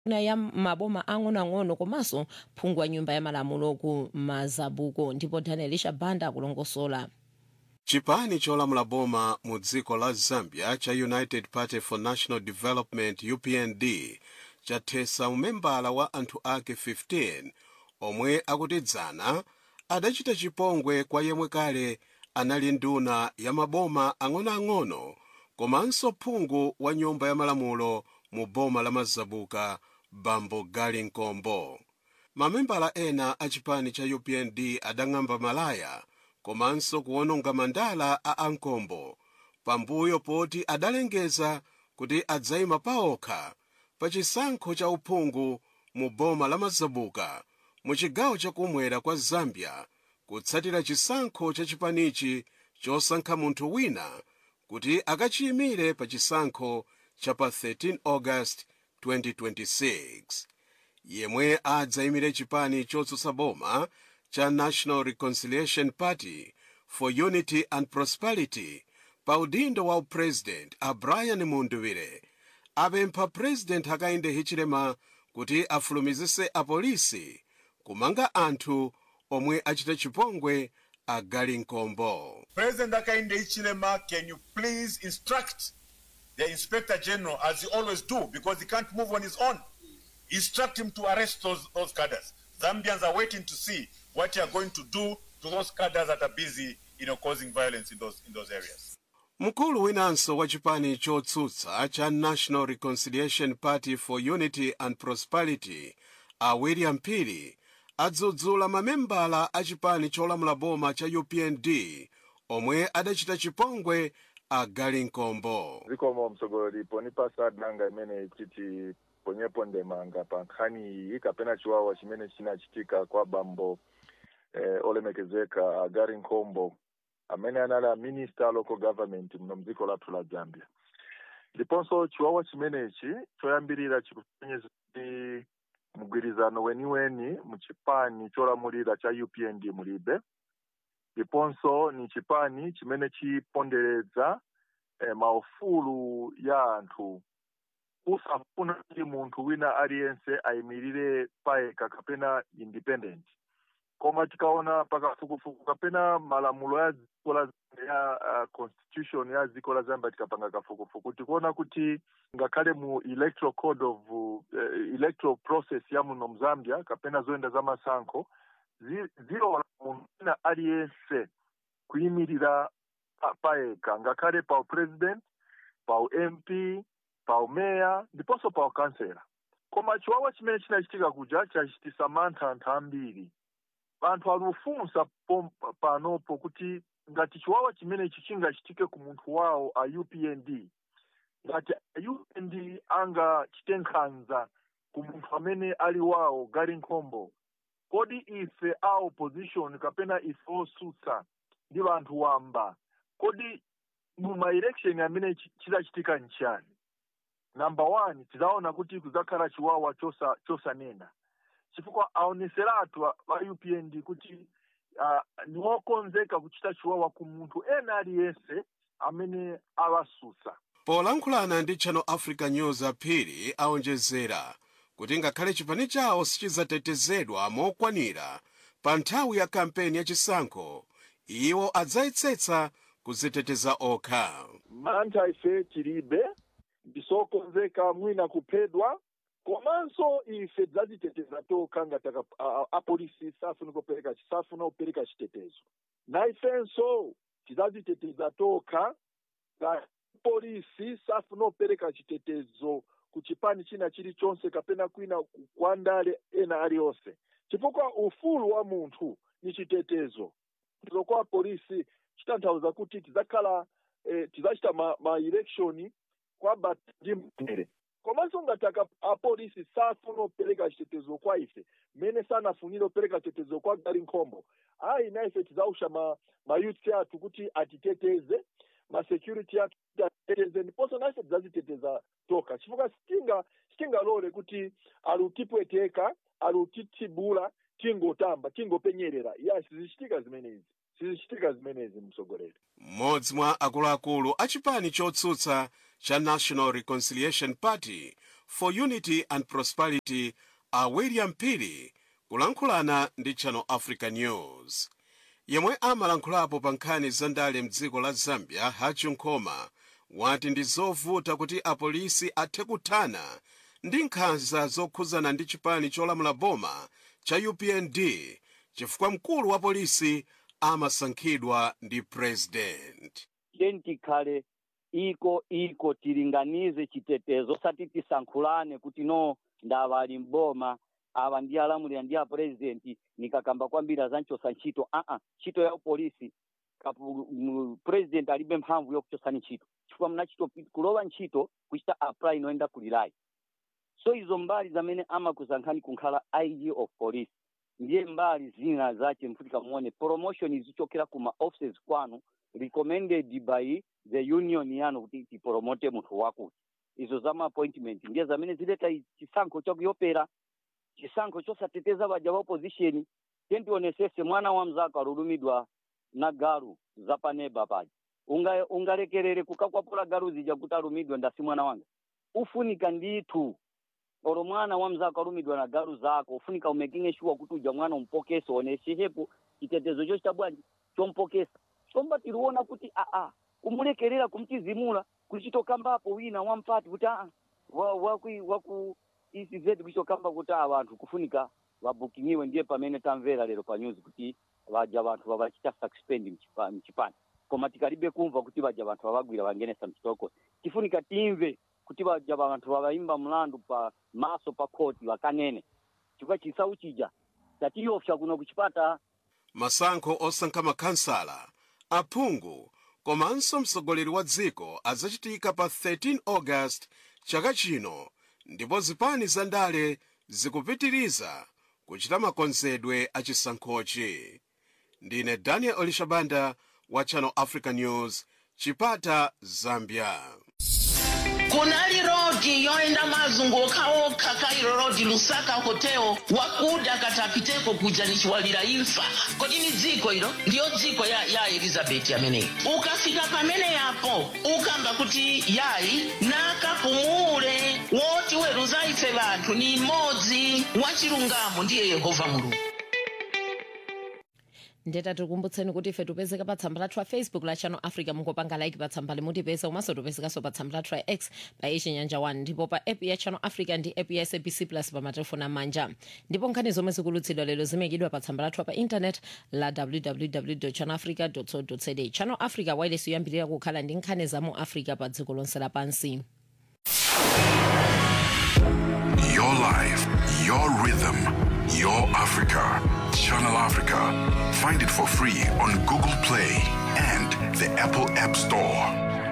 ya maboma ang'onoang'ono komanso phungu wa nyumba ya malamulo ku mazabuko ndipo danielisha banda akulongosola chipani cholamula boma mu dziko la zambia cha united party for national development upnd chathesa umembala wa anthu ake 15 omwe akutidzana adachita chipongwe kwa yemwe kale anali nduna ya maboma ang'onoang'ono komanso phungu wa nyumba ya malamulo mu boma la mazabuka bambo gali nkombo mamembala ena a chipani cha upnd adang'amba malaya komanso kuwononga mandala a ankombo pambuyo poti adalengeza kuti adzayima paokha pa chisankho cha uphungu mu boma la mazabuka mu chigawo chakumwera kwa zambia kutsatira chisankho cha chipanichi chosankha munthu wina kuti akachiyimire pa chisankho cha pa 13 august 2026 yemwe adzayimire chipani chotsutsa boma cha national reconciliation party for unity and prosperity pa udindo wa upresident a brian munduwire apempha president hakainde hichilema kuti afulumizise apolisi kumanga anthu omwe achita chipongwe agali nkombo President Hakainde Hichilema, can you please instruct the Inspector General, as you always do, because he can't move on his own, instruct him to arrest those, those cadres. Zambians are waiting to see what you are going to do to those cadres that are busy, you know, causing violence in those, in those areas. mkulu winanso wa chipani chotsutsa cha national reconciliation party for unity and prosperity a william pili adzudzula mamembala a chipani cholamula boma cha upnd omwe adachita chipongwe agali nkombo zikomo mtsogoleri ponipasa danga imene titi ponyepo ndemanga pa nkhani iyi kapena chiwawa chimene chinachitika kwa bambo eh, olemekezeka agari nkombo amene anali a minister local government muno mdziko lathu la zambia ndiponso chiwawa chimenechi choyambirira chikupenyeza kuti mgwirizano weniweni mu chipani cholamulira cha upnd mulibe ndiponso ni chipani chimene chiponderedza eh, maufulu ya anthu usafuna kuti munthu wina aliyense ayimirire payekha kapena independent koma tikaona pakafukufuku kapena malamulo ya dziko la ya uh, constitution ya dziko la zambia tikapanga kafukufuku tikuona kuti ngakhale mu electoral code of uh, electoral process ya muno mzambia kapena zoyenda za masankho zi- zilola munthu wina aliyense kuyimirira pa- payekha ngakhale pa president pa mp pa meya ndiponso pa kansela koma chiwawa chimene chinachitika kuja chachitisa mantha anthu ambiri anthu alufunsa pom- panopo kuti ngati chiwawa chimenechi chingachitike ku munthu wawo a upnd ngati a upnd angachite nkhanza ku munthu amene ali wawo gali nkhombo kodi ife a opposition kapena ife osutsa ndi vanthu wamba kodi mu maelection amene chi- chizachitika nchani number one tizaona kuti kuzakhala chiwawa chosa chosanena chifukwa aoneseratu a a upnd kuti uh, ni wokonzeka kuchita chiwawa ku munthu ena aliyense amene awasutsa polankhulana ndi channel africa news aphiri aonjezera kuti ngakhale chipani chawo sichizatetezedwa mokwanira pa nthawi ya kampeni ya chisankho iwo adzayetsetsa kuziteteza okha mantha ife tilibe ndisokonzeka mwina kuphedwa komanso ife tidzaziteteza tokha ngati aka- a- a- apolisi safuna kupereka safuna kupereka chitetezo na ifenso tidzaziteteza tokha ngati polisi safuna kupereka chitetezo ku chipani china chilichonse kapena kwina ku- kwa ndale ena aliyonse chifukwa ufulu wa munthu ni chitetezo kuzo kwa polisi chitanthauza kuti tidzakhala eh, tidzachita ma, ma election kwaba ndi mtendere komanso ngati aka- apolisi safuna kupereka chitetezo kwa ife mmene sanafunire kupereka chitetezo kwa gali nkhombo ayi na ife tidzausha ma, ma youth athu kuti atiteteze ma security athu kuti atiteteze ndiponso na ife tidzaziteteza toka chifukwa sitinga sitingalole kuti alutipweteka alutitsibula tingotamba tingopenyerera ya sizichitika zimenezi sizichitika zimenezi mtsogoleri mmodzi mwa akuluakulu a chipani chotsutsa cha national reconciliation party for unity and prosperity a william pili kulankhulana ndi channel africa news yemwe amalankhulapo pa nkhani za ndale mdziko la zambia hachi nkhoma wati ndi zovuta kuti apolisi athe kuthana ndi nkhanza zokhuzana ndi chipani cholamula boma cha upnd chifukwa mkulu wa polisi amasankhidwa ndi president tikhale iko iko tilinganize chitetezo sati tisankhulane kuti no ndava ali mboma awa ndi alamulira ndi apurezidenti nikakamba kwambiri azanchosa ntchito aa ntchito ya upolisi president alibe mphamvu yokuchosani ntchito chifukwa mnachito kulowa ntchito kuchita apply inoenda kulilayi so izo mbali zamene amakusankhani kunkhala ig of police ndiye mbali zina zache mfutika muone promotion zichokera kuma offices kwanu recommended by the union yanu kuti tipromote munthu wakuti izo zama appointment ndiye zamene zileta chisankho chakuyopera chisankho chosateteza baja wa opposition tentionesese mwana wa mzako alulumidwa na galu zapaneba paja unga ungalekerere kukakwapula galu zija kuti alumidwe ndasi mwana wanga ufunika ndithu olo mwana wa mzako alumidwa na galu zako ufunika umekinge shuwa kuti uja mwana umpokesa oneshehepo chitetezo cho chabwanji chompokesa chomba tiliona kuti aa kumulekerera kumchizimula kulichitokambapo wina wampati kuti aa waku waku isi zetu kulichitokamba kuti aa vanthu kufunika vabukingiwe ndiye pamene tamvera lero pa news kuti vaja vanthu vavachita suspend mchipani koma tikalibe kumva kuti vaja vanthu vavagwira vangenesa mchitoko tifunika timve kuti vaja vanthu vavaimba mlandu pa maso pa khoti vakanene chifukwa chisawu chija tatiyopsa kuno kuchipata masankho osankha makhansala aphungu komanso mtsogoleri wa dziko azachitika pa 13 august chaka chino ndipo zipani za ndale zikupitiriza kuchita makonzedwe a chisankhochi ndine daniel olishabanda wa channel africa news chipata zambia kunali rodi yoenda mazunguka okha kairo rodi lusaka hotel wakuda katapiteko kuja nichiwalira imfa kodi ni dziko ilo ndiyo dziko ya, ya elizabeti ameneyi ukafika pamene yapo ukamba kuti yayi nakapumule woti weruza ife vanthu ni imodzi wachilungamo ndiye yehova mulungu ndeta tikumbutseni kuti ife tipezeka pa tsamba lathu la facebook la channel africa mungopanga like pa tsamba limutipeza komanso tipezekanso pa tsamba lathu la x pa ichinyanja 1 ndipo pa app ya channel africa ndi app ya sabc plus pa matelefoni amanja ndipo nkhani zomwe zikulutsidwa lero zimekidwa pa tsamba lathu pa intanet la www channel africa co za channel africa wireless yoyambirira kukhala ndi nkhani za mu africa pa dziko lonse lapansi Your life, your rhythm, your Africa. Channel Africa. Find it for free on Google Play and the Apple App Store.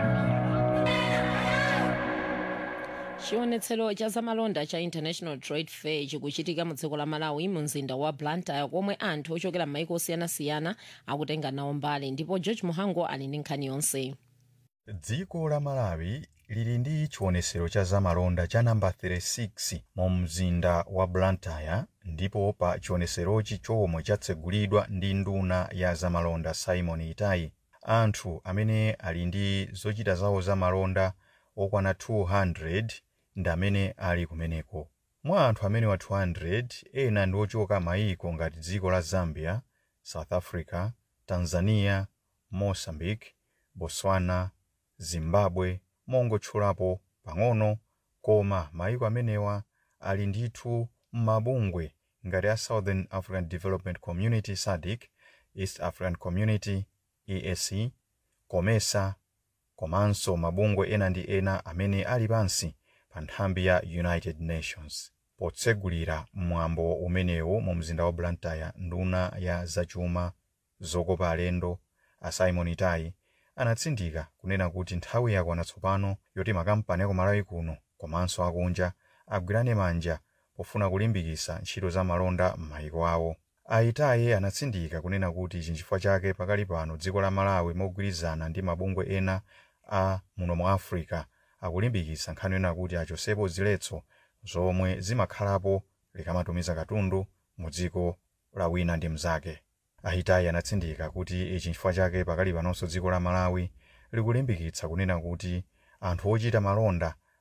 chionetsero cha zamalonda cha international trade fair chikuchitika mu dziko la malawi mu mzinda wa blantyre komwe anthu ochokera m'maiko osiyanasiyana akutenga nawo mbali ndipo george muhango ali ndi nkhani yonse dziko la malawi lili ndi chionetsero cha zamalonda cha namba 36 mu mzinda wa blantyre ndipo pa chionetserochi chomwe chatsegulidwa ndi nduna ya zamalonda simon itai anthu amene ali ndi zochita zawo zamalonda okwana 200 ndi amene ali kumeneko mwa anthu amene wa 200 ena ndi ochoka mayiko ngati dziko la zambia south africa tanzania mozambique botswana zimbabwe mongotchulapo pang'ono koma mayiko amenewa ali ndithu m'mabungwe ngati a southern african development community sadc east african community eac comesa komanso mabungwe ena ndi ena amene ali pansi pa nthambi ya united nations potsegulira mwambo umenewu mu mzinda wa blantyre nduna ya zachuma zokopa alendo a simon itai anatsindika kunena kuti nthawi yakwana tsopano yoti makampani akumalawi kuno komanso akunja agwirane manja pofuna kulimbikitsa ntchito za malonda m'mayiko awo aitaye anatsindika kunena kuti ichi nchifukwa chake pakali pano dziko la malawi mogwirizana ndi mabungwe ena a muno mu africa akulimbikitsa nkhani yona kuti achosepo ziletso zomwe zimakhalapo likamatumiza katundu mu dziko la wina ndi mnzake aitayi anatsindika kuti ichi nchifukwa chake pakali panonso dziko la malawi likulimbikitsa kunena kuti anthu ochita malonda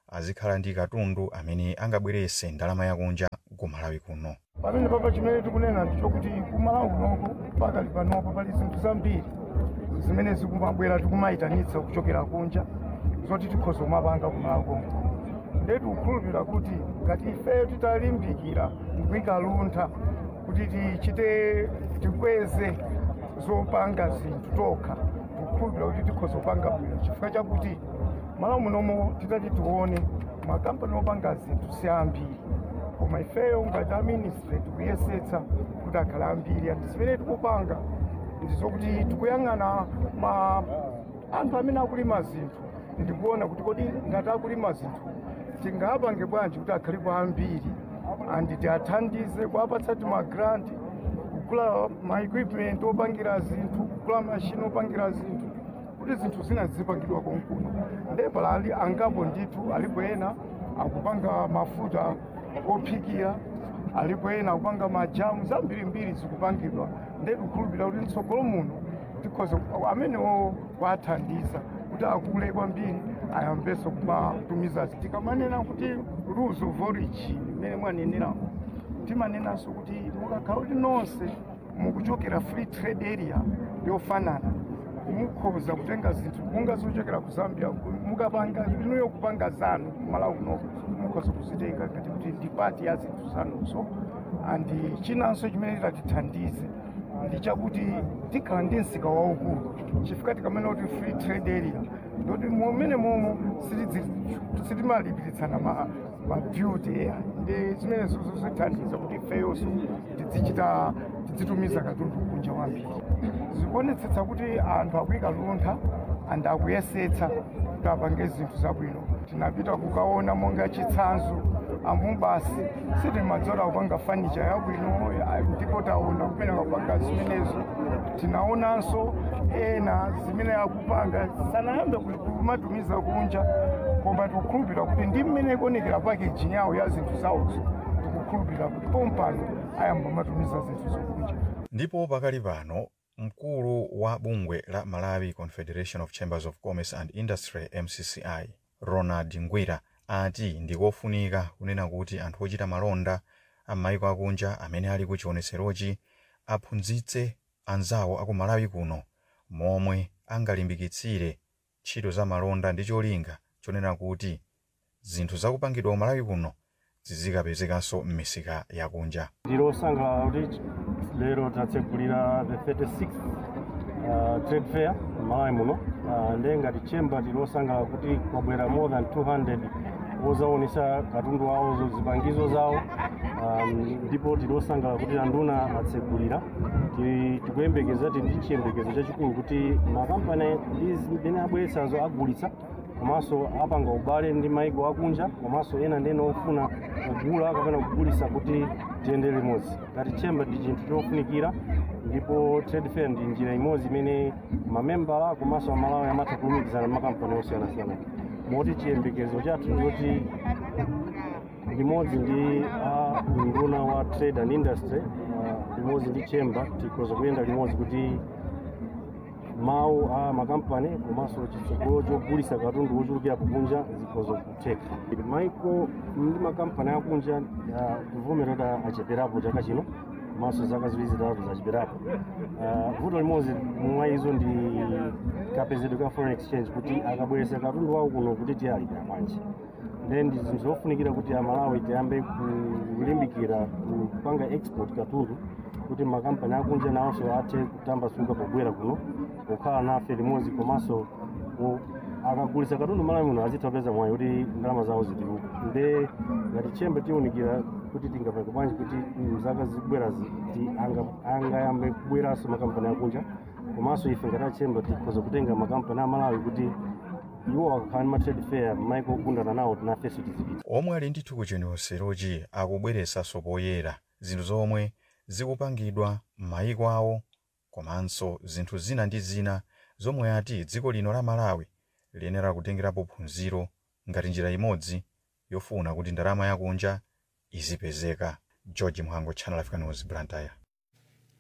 azikhala ndi katundu amene angabweretse ndalama yakunja ku malawi kuno pamene papa chimene tikunena ndichokuti kumalawi kunoko pakali panopo pali zinthu zambiri zimene zikumabwera tikumayitanitsa kuchokera kunja zoti tikhoza kumapanga kumalawi konko ndetu kukhulupirira kuti ngati ifeyo titalimbikira ndikuyika luntha kuti tichite tikweze zopanga zinthu tokha tikukhulupirira kuti tikhoza kupanga bwino chifukwa chakuti malawi munomo titati tione makampani opanga zinthu si ambiri koma ifeyo ngati a ministry tikuyesetsa kuti akhale ambiri andi zimene tikupanga ndizokuti tikuyang'ana ma anthu amene akulima zinthu ndikuona kuti kodi ngati akulima zinthu tingapange bwanji kuti akhalepo ambiri andi tiathandize kuapatsa timagranti kugula maequipment opangira zinthu kugula mashini opangira zinthu kuti zinthu zina zizipangidwa konkuno ndepala ali angapo ndithu alipo ena akupanga mafuta ophikira alipo ena akupanga majamu zambirimbiri zikupangidwa ndetikukhulupirira kuti mtsogolo muno tikhoza amenewo kuathandiza kuti akule kwambiri ayambenso kumatumiza tikamanena kuti rules of origin imene mwaneneramu timanenanso kuti mukakhala kuti nonse mukuchokera free trade area yofanana mukhoza kutenga zinthu monga zochokera ku zambia mukapanga inuyo kupanga zanu malawi kunoko mukhoza kuzitenga ngati kuti ndi pati ya zinthu zanuzo andi chinanso chimene titatithandize ndi chakuti tikhala ndi msika waukulu chifukwa tikamene kuti free trade area ndoti momene momo sitimalipiritsana maduty ea ndi zimene zozithandiza kuti ifeyonso tidzichita tidzitumiza katundu kunja wambiri zikuonetsetsa kuti anthu akuyika luntha andi akuyesetsa kuti apange zinthu zabwino tinapita kukaona monga chitsanzo amubasi sitimadzola kupanga fanicha yabwino ndipo taona kumene akupanga zimenezo tinaonanso ena zimene akupanga sanayambe kumatumiza kunja koma tikukhulupirira kuti ndi mmene ikuonekera packaging yawo ya zinthu zawozo tikukhulupirira kuti pompano ayamba matumiza zinthu zokunja ndipo pakali pano mkulu wa bungwe la malawi confederation of chambers of commerce and industry mcci ronald ngwira ati ndikofunika kunena kuti anthu ochita malonda am'mayiko akunja amene ali ku chionetserochi aphunzitse anzawo aku malawi kuno momwe angalimbikitsire ntchito za malonda ndi cholinga chonena kuti zinthu zakupangidwa ku malawi kuno zizikapezekanso m'misika yakunja ndilosangalala kuti lero tatsegulira the 36th uh, trade fair malawi muno uh, nde ngati chamber tilosangalala kuti kwabwera more than 200 ozaonesa katundu wawo zipangizo zawo um, ndipo tilosangalala kuti anduna atsegulira tikuyembekeza ti ndi chiyembekezo chachikulu kuti makampani amene abweretsazo agulitsa komanso apanga ubale ndi maiko akunja komanso ena ndene ofuna kugula kapena kugulitsa kuti tiyende limodzi ngati chamber ndi chinthu chofunikira ndipo trade fair ndi njira imodzi imene mamembala komanso amalawi amatha kulumikizana makampani osiyanasiyana moti chiyembekezo chathu ndiyoti limodzi ndi a nduna wa trade and industry uh, limodzi ndi chamber tikhoza kuyenda limodzi kuti mawu a makampani komanso chitsogolo chogulitsa katundu wochulukira kunja zikhoza kutheka maiko ndi makampani akunja kuvomera kuti acheperapo chaka chino komanso zaka ziwiri zitatu zacheperapo vuto limodzi mwa izo ndi kapezedwe ka foreign exchange kuti akabweretsa katundu wawo kuno kuti tiyalipira bwanji then ndi zinthu zofunikira kuti amalawi tiyambe kulimbikira kupanga export katundu kuti makampani akunja nawonso athe kutambasuka pobwera kuno kukhala nafe limodzi komanso akagulitsa katundu malawi muno azitha kupeza mwayi kuti ndalama zawo zituluka nde ngati chamber tiwunikira kuti tingapange bwanji kuti mzaka zikubwerazi angayambe kubweranso makampani akunja komanso ife ngati achemba tikhoza kutenga makampani amalawi kuti iwo akakhala ndi matrade fair maiko ogundana nawo tinafenso tizipita omwe ali ndithu ku chionetserochi akubweretsanso poyera zinthu zomwe zikupangidwa m'mayiko awo komanso zinthu zina ndi zina zomwe ati dziko lino la malawi liyenera kutengerapo phunziro ngati njira imodzi yofuna kuti ndalama yakunja izipezeka george mhango channel africa news blantyre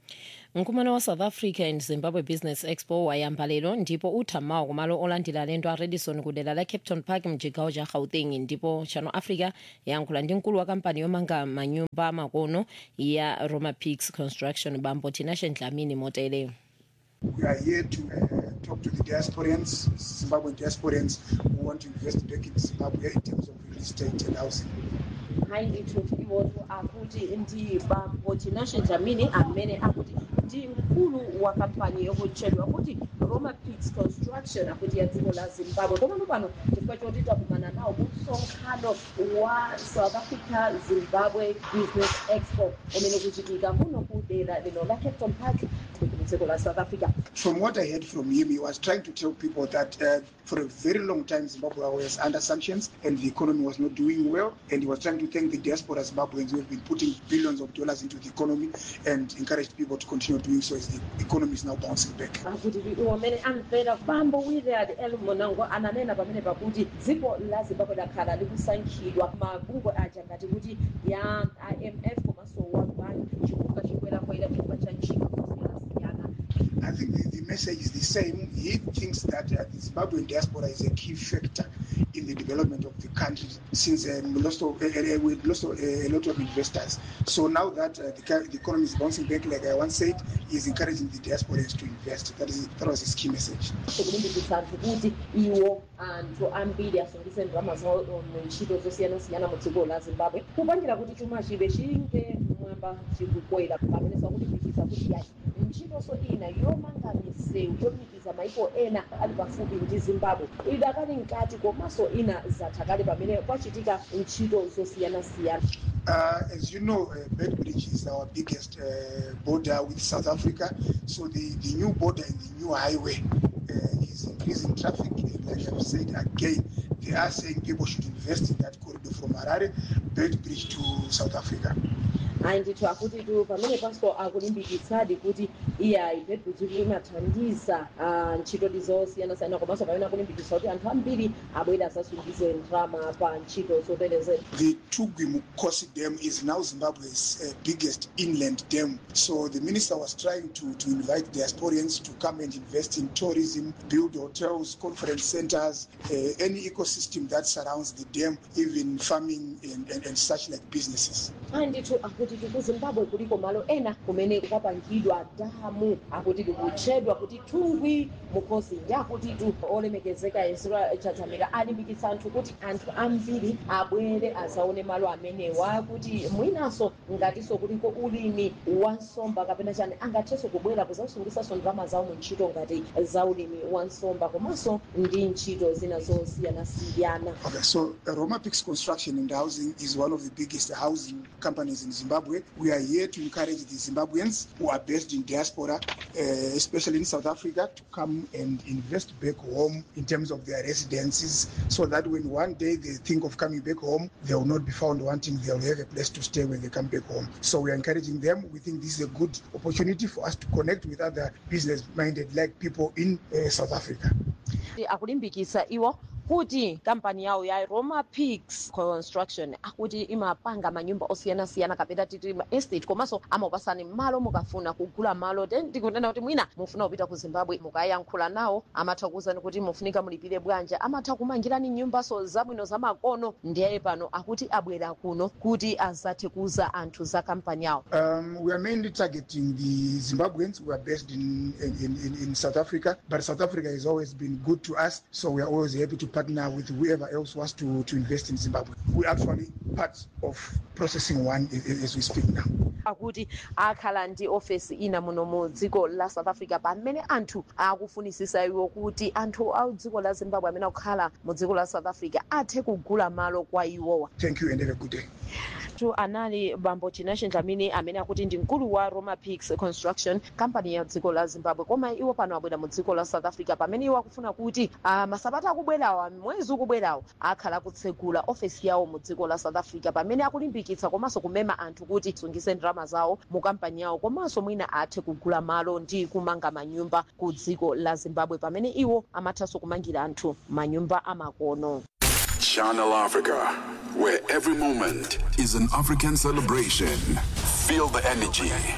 mkumano wa south africa and zimbabwe business expo wayamba lero ndipo utha mawa kumalo olandira alendo a radisson ku dera la capton park mchigawo cha gauteng ndipo channel africa yayankhula ndi mkulu wa kampani yomanga manyumba amakono ya roma peaks construction bambo tinashe dlamini motere We are here to uh, talk to the diasporans, Zimbabwean diasporans who want to invest back in Zimbabwe in terms of real estate and housing. hayi ndithu iwotu akuti ndi bambo tinashe dlamini amene akuti ndi mkulu wa kampani yokutchedwa kuti roma peaks construction akuti ya dziko la zimbabwe komano pano chifukwa choti takumana nawo msonkhano wa south africa zimbabwe business expo umene kuchitika kuno ku dera lino la capton park dziko la south africa From what I heard from him, he was trying to tell people that uh, for a very long time Zimbabwe was under sanctions and the economy was not doing well. And he was trying to thank the diaspora Zimbabweans who have been putting billions of dollars into the economy and encourage people to continue doing so as the economy is now bouncing back. akuti iwo amene amvera bambo willard el monango ananena pamene pakuti dziko la zimbabwe lakhala likusankhidwa mabungwe aja ngati kuti ya imf komanso world bank chifukwa chikwera kwera chifukwa cha ntchito zosiyanasiyana I think the, the message is the same. He thinks that uh, the Zimbabwean diaspora is a key factor in the development of the country since um, we lost, uh, uh, we lost uh, a lot of investors. So now that uh, the, ca- the economy is bouncing back, like I once said, he is encouraging the diasporans to invest. That, is, that was his key message. kulimbikitsa anthu kuti iwo anthu ambiri asungitse ndalama zawo mu ntchito zosiyanasiyana mu dziko la zimbabwe kupangira kuti chuma chibe chinge mwamba chikukwera pamenenso akulimbikitsa kuti yayi ntchitonso ina yomanga misewu yolumikiza maiko ena ali pafupi ndi zimbabwe idakali mkati komanso ina zatha kale pamene kwachitika ntchito zosiyanasiyana Uh, as you know, uh, Bedbridge is our biggest uh, border with South Africa. So the, the new border and the new highway uh, is increasing traffic. And like I've said again, they are saying people should invest in that corridor from Harare, Bedbridge to South Africa. ayi ndithu akuti tu pamene panso akulimbikitsadi kuti iyayi bedbridge imathandiza ah, ntchito zosiyanasiyana komanso pamene akulimbikitsa kuti anthu ambiri abwere asasungize ndalama pa ntchito zoterezera The Tugwi Mukosi Dam is now Zimbabwe's uh, biggest inland dam. So the minister was trying to, to invite diasporians to come and invest in tourism, build hotels, conference centers, uh, any ecosystem that surrounds the dam, even farming and, and, and such like businesses. ayi ndithu akuti tu ku zimbabwe kuliko malo ena kumene kwapangidwa damu akuti likutchedwa kuti tungwi mukosi ndi akuti tu olemekezeka ezra chadzamira alimbikitsa anthu kuti anthu ambiri abwere azaone malo amenewa kuti mwinanso ngatinso kuliko ulimi wa nsomba kapena chani angathenso kubwera kuzasungitsanso ndalama zawo mu ntchito ngati za ulimi wa nsomba komanso ndi ntchito zina zosiyanasiyana Okay, so uh, Roma Peaks Construction and Housing is one of the biggest housing companies in Zimbabwe. We are here to encourage the Zimbabweans who are based in diaspora, uh, especially in South Africa, to come and invest back home in terms of their residences so that when one day they think of coming back home, they will not be found wanting, they will have a place to stay when they come back home. So we are encouraging them. We think this is a good opportunity for us to connect with other business minded like people in uh, South Africa. akulimbikitsa iwo kuti kampani yawo ya roma peaks construction akuti imapanga manyumba osiyanasiyana kapena titi ma estate komanso amapasani malo mukafuna kugula malo then ndikunena kuti mwina mufuna kupita ku zimbabwe mukayankhula nawo amatha kuwuzani kuti mufunika mulipire bwanji amatha kumangirani nyumbaso zabwino zamakono ndiye pano akuti abwera kuno kuti azathe kuuza anthu za kampani yawo Um, we are mainly targeting the Zimbabweans who are based in, in, in, in South Africa, but South Africa has always been good to us, so we are always happy to partner with whoever else wants to, to invest in Zimbabwe. We're actually part of processing one as, as we speak now. akuti akhala ndi ofesi ina muno mu dziko la south africa pamene anthu akufunisisa iwo kuti anthu a dziko la zimbabwe amene akukhala mu dziko la south africa athe kugula malo kwa iwowa Thank you and have a good day. tu anali bambo tinashe dlamini amene akuti ndi mkulu wa roma peaks construction kampani ya dziko la zimbabwe koma iwo pano abwera mu dziko la south africa pamene iwo akufuna kuti uh, masabata akubwerawa mwezi ukubwerawo akhala akutsegula ofesi yawo mu dziko la south africa pamene akulimbikitsa komanso kumema anthu kuti asungitse ndalama zawo mu kampani yawo komanso mwina athe kugula malo ndi kumanga manyumba ku dziko la zimbabwe pamene iwo amathanso kumangira anthu manyumba amakono Channel Africa, where every moment is an African celebration. Feel the energy,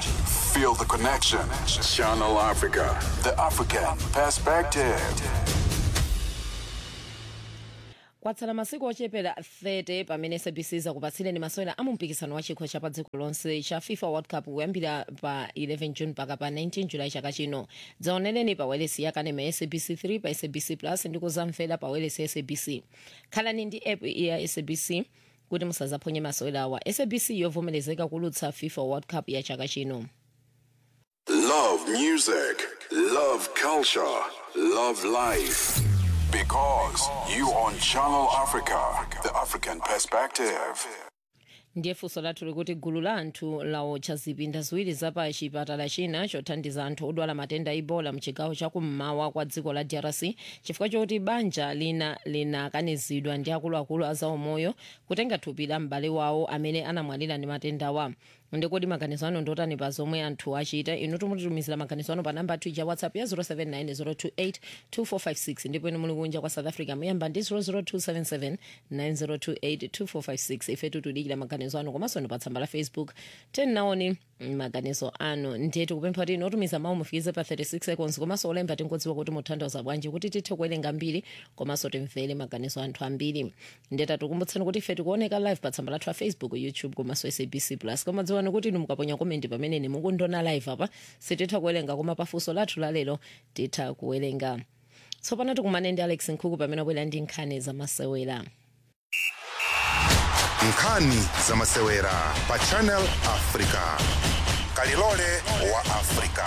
Feel the connection. Channel Africa, the African perspective. kwatsala masiku ochepera 30 pamene sabc zakupatsireni masewera a mumpikisano wa chikho cha pa dziko lonse cha fifa world cup kuyambira pa 11 june mpaka pa 19 julayi chaka chino dzaonereni pa welesi ya kanema ya sabc 3 pa sabc plus ndi kuzamvera pa welesi ya sabc khalani ndi app ya sabc kuti musazaphonye masewera awa sabc yovomerezeka kulutsa fifa world cup ya chaka chino Love music, love culture, love life. Because you on Channel Africa, the African perspective. ndiye funso lathu likuti gulu la anthu laotcha zipinda ziwiri zapa chipatala china chothandiza anthu odwala matenda a ebola mchigawo chakummawa kwa dziko la drc chifukwa choti banja lina linakanizidwa ndi akuluakulu a zaumoyo kutenga thupi la m'bale wawo amene anamwalira ndi matendawa ndikodi maganizo anu ndotani pa zomwe anthu achita inu timutitumizira maganizo anu pa namba athu ya whatsapp ya 0790282456 ndipo inu muli kunja kwa south africa muyamba ndi 0027790282456 ife tutudikira maganizo anu komanso ndi pa tsamba la facebook tenaoni maganizo anu ndiye tikupempha kuti inu otumiza mawu mufikize pa 36 seconds komanso olemba tingodziwa kuti muthandiza bwanji kuti tithe kuwerenga mbiri komanso timvere maganizo anthu ambiri ndiye tatikumbutsani kuti ife tikuoneka live pa tsamba lathu la facebook youtube komanso sabc plus koma dziwani kuti inu mukaponya komenti pamene mukundiona live apa sititha kuwerenga koma pafunso lathu lalero titha kuwerenga tsopano tikumane ndi alex nkhuku pamene abwera ndi nkhani zamasewera nkhani zamasewera pa channel africa kalilole wa africa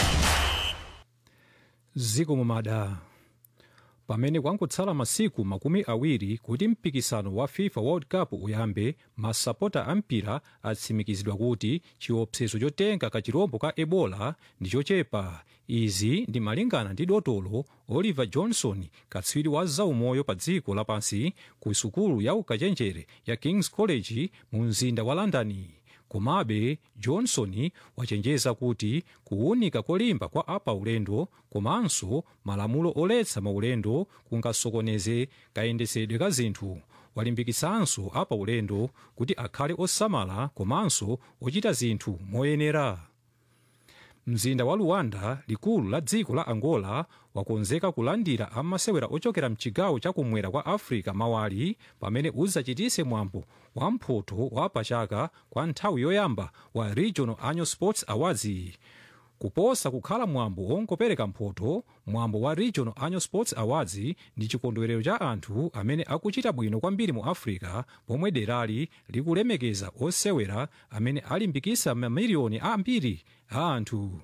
ziko mumada pamene kwangotsala masiku makumi awiri kuti mpikisano wa fifa world cup uyambe masapota a mpira atsimikizidwa kuti chiopsezo chotenga kachirombo ka ebola ndi chochepa izi ndi malingana ndi dotolo oliver johnson katswiri wa zaumoyo pa dziko lapansi ku sukulu ya ukachenjere ya kings college mu mzinda wa london komabe johnson wachenjeza kuti kuwunika kolimba kwa apaulendo komanso malamulo oletsa maulendo kungasokoneze kayendetsedwe ka zinthu walimbikisanso apaulendo kuti akhale osamala komanso ochita zinthu moyenera mzinda wa luanda likulu la dziko la angola wakonzeka kulandira amasewera ochokera mchigawo chakumwera kwa africa mawali pamene udzachitise mwambo wa mphoto wa pachaka kwa nthawi yoyamba wa regional annual sports awards kuposa kukhala mwambo wongopereka mphoto mwambo wa regional annual sports awards ndi chikondwerero cha anthu amene akuchita bwino kwambiri mu africa pomwe derali likulemekeza osewera amene alimbikisa mamiliyoni ambiri a anthu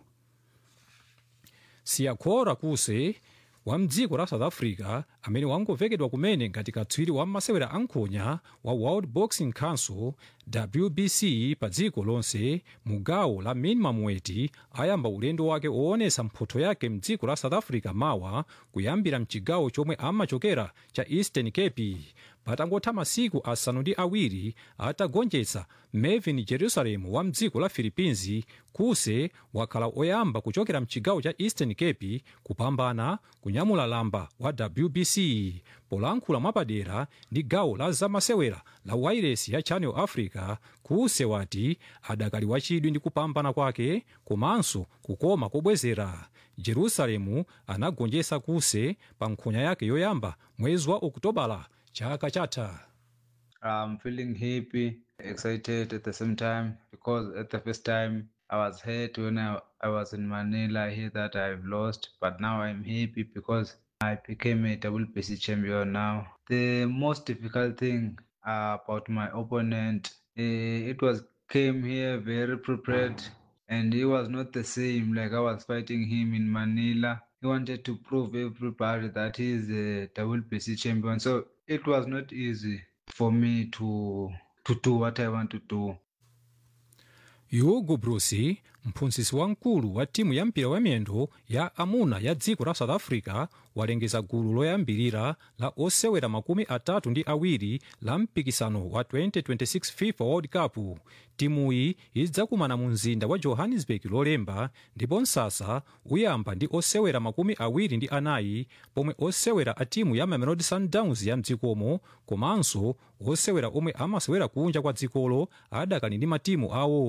siyakhora kuse wa mdziko la south africa amene wangovekedwa kumene ngati katswiri wa masewera ankhonya wa world boxing council wbc pa dziko lonse mu gawo la minimum weight ayamba ulendo wake woonesa mphotho yake mdziko la south africa mawa kuyambira mchigawo chomwe amachokera cha eastern cape patangotha masiku asanu ndi awiri atagonjetsa melvin jerusalem wa mdziko la philippines kuse wakhala oyamba kuchokera mchigawo cha eastern cape kupambana kunyamula lamba wa wbc polankhula mwapadera ndi gawo la zamasewera la wairesi ya channel africa kuse wati adakali wachidwi ndi kupambana kwake komanso kukoma kobwezera jerusalemu anagonjetsa kuse pa nkhonya yake yoyamba mwezi wa okutobala chaka chatha I'm feeling happy, excited at the same time because at the first time I was hurt when I, I was in Manila. I hear that I've lost, but now I'm happy because I became a WBC champion now. The most difficult thing uh, about my opponent, uh, it was came here very prepared and he was not the same like I was fighting him in Manila. He wanted to prove everybody that he is a WBC champion. So it was not easy for me to to do what I want to do. hugo brusi mphunzitsi wamkulu wa timu ya mpira wamiyendo ya amuna ya dziko la south africa walengeza gulu loyambirira la osewera makumi atatu ndi awiri la mpikisano wa 2026 fifa world cup timuyi idzakumana mu mzinda wa johannesburg lolemba ndipo msasa uyamba ndi osewera makumi awiri ndi anayi pomwe osewera a timu ya mamelodi sundowns ya mdzikomo komanso osewera omwe amasewera kunja kwa dzikolo adakali ndi matimu awo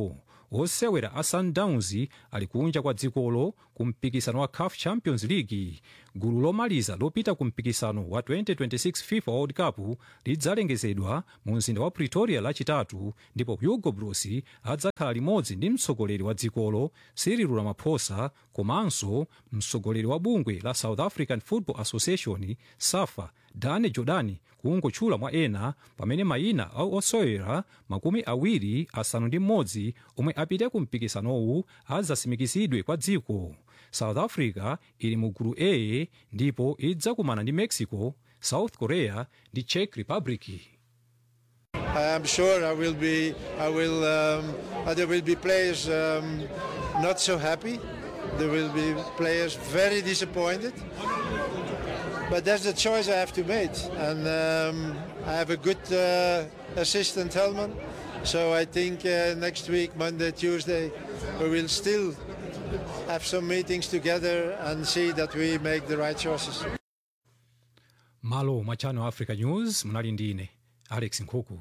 osewera a sundowns ali kunja kwa dzikolo ku mpikisano wa caf champions league gulu lomaliza lopita ku mpikisano wa 2026 fifa world cup lidzalengezedwa mu mzinda wa pretoria lachitatu ndipo hugo bros adzakhala limodzi ndi mtsogoleri wa dzikolo cyril ramaphosa komanso mtsogoleri wa bungwe la south african football association safa dane jordan kungotchula mwa ena pamene mayina a osewera makumi awiri asanu ndi mmodzi omwe apite ku mpikisanowu adzasimikizidwe kwa dziko south africa ili mu gulu a ndipo idzakumana ndi mexico south korea ndi czech republic I am sure I will be. I will. Um, uh, there will be players um, not so happy. There will be players very disappointed. But that's the choice I have to make, and um, I have a good uh, assistant Helman. So I think uh, next week, Monday, Tuesday, we will still have some meetings together and see that we make the right choices. malo mwa channel africa news munali ndine alex nkhuku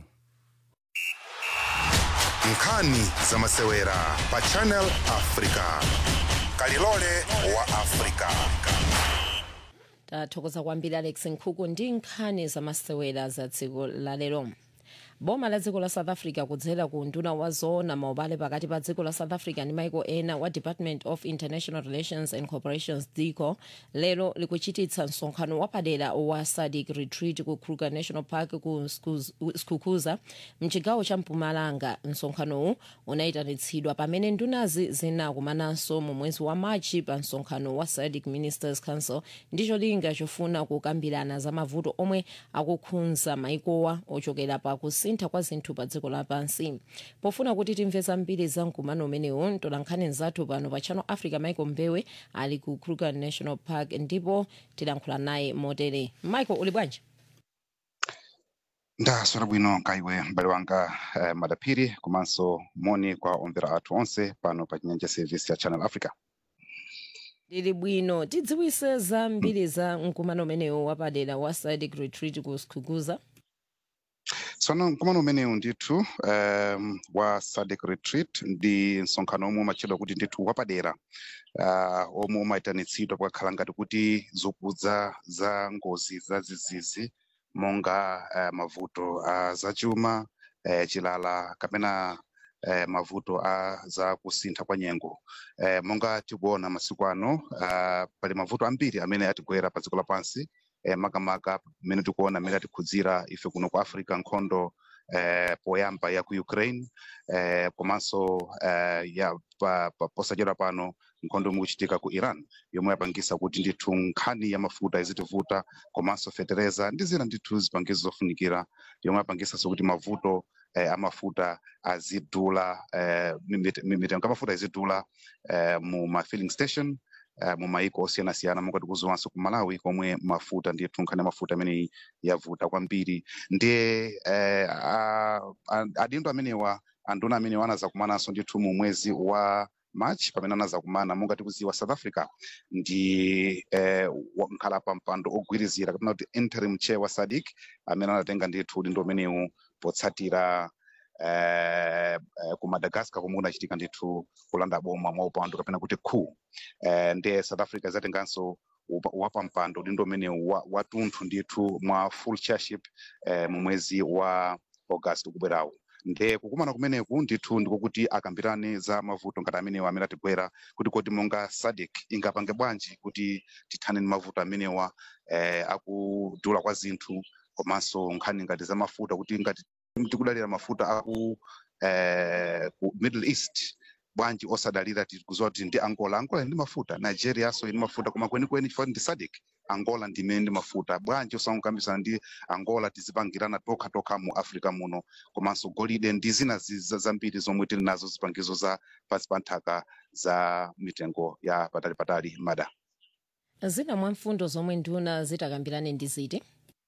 nkhani za masewera pa channel africa kalilole wa africa tathokoza kwambiri alex nkhuku ndi nkhani zamasewera za dziko lalero boma la dziko la south africa kudzera ku nduna wa zoona maubale pakati pa dziko la south africa ndi maiko ena wa department of international relations and corporations dico lero likuchititsa msonkhano wapadera wa sadc retreat ku kruger national park ku Skuz- skukuza mchigawo cha mpumalanga msonkhanowu unayitanitsidwa pamene ndunazi zinakumananso mu mwezi wa machi pa msonkhano wa sadc ministers council ndi cholinga chofuna kukambirana za mavuto omwe akukhudza maikowa ochokera pa kusintha kwa zinthu pa dziko lapansi pofuna kuti timve zambiri za mkumano umenewu tolankhani nzathu pano pa channel africa michael mbewe ali ku kruger national park ndipo tilankhula naye motere michael uli bwanji ndaswera bwino kaiwe m'bale wanga eh, madaphiri komanso moni kwa omvera athu onse pano pa chinyanja service ya channel africa lili bwino tidziwise zambiri za mkumano umenewu wapadera wa sadc retreat ku skukuza tsono mkumano umenewu ndithu um, wa sadc retreat ndi msonkhano omwe umatchedwa kuti ndithu wapadera uh, omwe umayitanitsidwa pakakhala ngati kuti zokudza za ngozi za zizizi monga uh, mavuto a zachuma uh, chilala kapena eh, mavuto a za kusintha kwa nyengo eh, monga tikuona masiku ano uh, pali mavuto ambiri amene atigwera pa dziko lapansi eh, makamaka mmene tikuona amene atikhudzira ife kuno ku africa nkhondo eh, poyamba ya ku ukraine eh, komanso eh, ya pa, pa, posachedwa pano nkhondo imwe ikuchitika ku iran yomwe yapangisa kuti ndithu nkhani ya mafuta izitivuta komanso fetereza ndi zina ndithu zipangizo zofunikira yomwe yapangisanso kuti mavuto eh, amafuta azidula eh, mimit- mimitengo amafuta izidula eh, mu ma filling station eh, mu maiko osiyanasiyana monga tikuziwanso ku malawi komwe mafuta ndithu nkhani ya mafuta amene yavuta kwambiri ndiye eh, a- a- adindo amenewa anduna amenewa anazakumananso ndithu mu mwezi wa march pamene anazakumana monga tikuziwa south africa ndi eh, wa- nkhala pa mpando ogwirizira kapena kuti interim chair wa sadic amene anatenga ndithu udindo umenewu potsatira eh, eh, ku madagascar komwe kunachitika ndithu kulanda boma mwa upandu kapena kuti khu eh, ndiye south africa izatenganso upa- wapa mpando udindo umenewu wa- watunthu ndithu mwa full chairship eh, mu mwezi wa august ukubwerawu nde kukumana kumeneku ndithu ndikokuti akambirane za mavuto ngati amenewa amene atigwera kuti kodi monga sadc ingapange bwanji kuti tithane ndi mavuto amenewa eh, akudula kwa zinthu komanso nkhani ngati za mafuta kuti ngati tikudalira mafuta aku eh, ku middle east bwanji osadalira tikuziwa kuti ndi angola angola ndi mafuta nigeriaso ndi mafuta koma kwenikweni chifukwa ndi sadc angola ndimene ndi mafuta bwanji osangokambisana ndi angola tizipangirana tokha tokha mu africa muno komanso golide ndi zina zi- za- zambiri zomwe tili nazo zipangizo za pansi pa nthaka za mitengo ya patali patali mada zina mwa mfundo zomwe nduna zitakambirane ndi ziti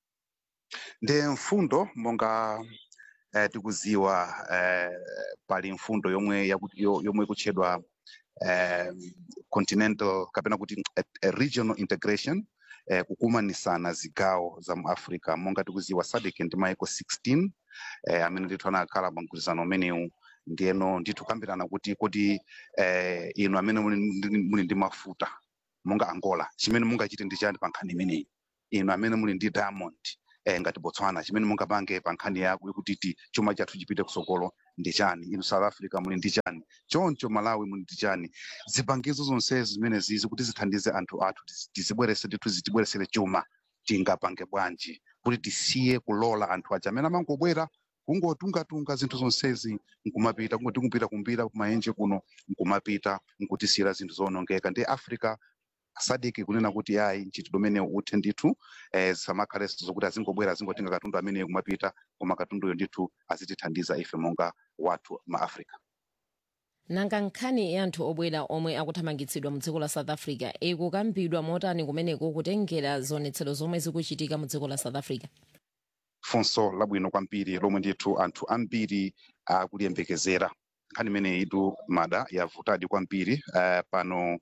ndi mfundo monga eh, tikuziwa eh, pali mfundo yomwe yaku- yo- yomwe ikutchedwa eh, continental kapena kuti eh, eh, regional integration eh, kukumanisana zigawo za mu africa monga tikuziwa sadc ndi maiko 16 eh, amene ndithu anakhala pa mgwirizano umenewu ndiyeno ndithu kambirana kuti kuti eh, inu amene muli ndi- muli ndi mafuta monga angola chimene mungachite ndi chani pa nkhani imeneyi inu amene muli ndi diamond eh, ngati botswana chimene mungapange pa nkhani yako yakutiti chuma chathu chipite kusogolo ndi chani inu south africa muli ndi chani choncho malawi muli ndi chani zipangizo zonsezi zimene zizi kuti zithandize anthu athu tizi- tizibwerese ndithu zitibweresere chuma tingapange bwanji kuti tisiye kulola anthu aja amene amangobwera kungotungatunga zinthu zonsezi nkumapita kungoti kupita kumbira kumaenje kuno nkumapita nkutisiyira zinthu zonongeka ndi africa sadiki kunena kuti ayi mchitidwe umene uthe ndithu eh, samakhalenso zokuti azingobwera azingotenga katundu ameneyo kumapita koma katunduyo ndithu azitithandiza ife monga wathu ma africa nanga nkhani ya anthu obwera omwe akuthamangitsidwa mu dziko la south africa ikukambidwa motani kumeneko kutengera zionetsero zomwe zikuchitika mu dziko la south africa funso labwino kwambiri lomwe ndithu anthu ambiri akuliyembekezera nkhani imene itu mada yavutadi kwambiri uh, pano